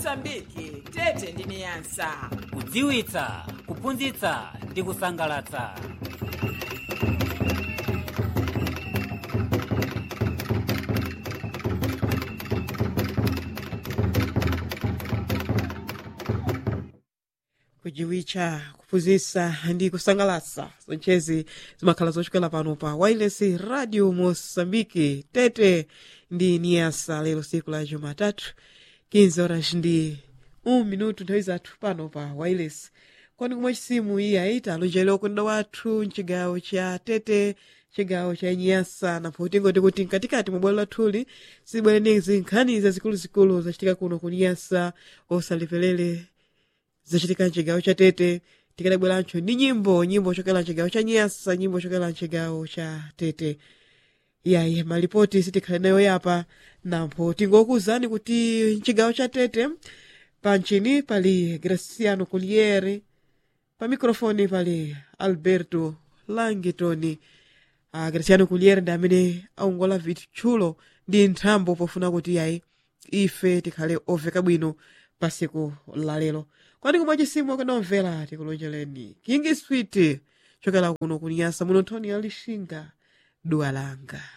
mosambiki tete ndi niyasa kudziwitsa kuphunzitsa ndi kusangalatsa kujiwitcha kuphunzitsa ndi kusangalatsa zonchezi zimakhala zochokera pano pa wireless radio mosambiki tete ndi niyasa lero siku la jumatatu 15 horas ndi 1 minuto nthawi zathu pano pa wireless kwani kumwe chisimu iyi ayita alonjera okunda wathu mchigawo cha tete chigawo cha nyasa napo tingoti kuti mkatikati mwa bwalo lathuli sibwerenezi nkhani zazikuluzikulu zachitika kuno ku nyasa osaliperere zachitika mchigawo cha tete tikadabwerancho ndi nyimbo nyimbo chokera mchigawo cha nyasa nyimbo chokera mchigawo cha tete yayi malipoti sitikhale nayo yapa napo tingokuwuzani kuti mchigawo cha tete panchini pali graciano culiere pa mikrofoni pali alberto langitoni uh, graciano culiere ndi amene aongola vitchulo ndi nthambo pofuna kuti yayi ife tikhale oveka bwino pa siku lalero kwani kumwe chisimu akadomvera tikulonjereni king sweet chokera kuno kunyasa muno nthoni ya lishinga dua langa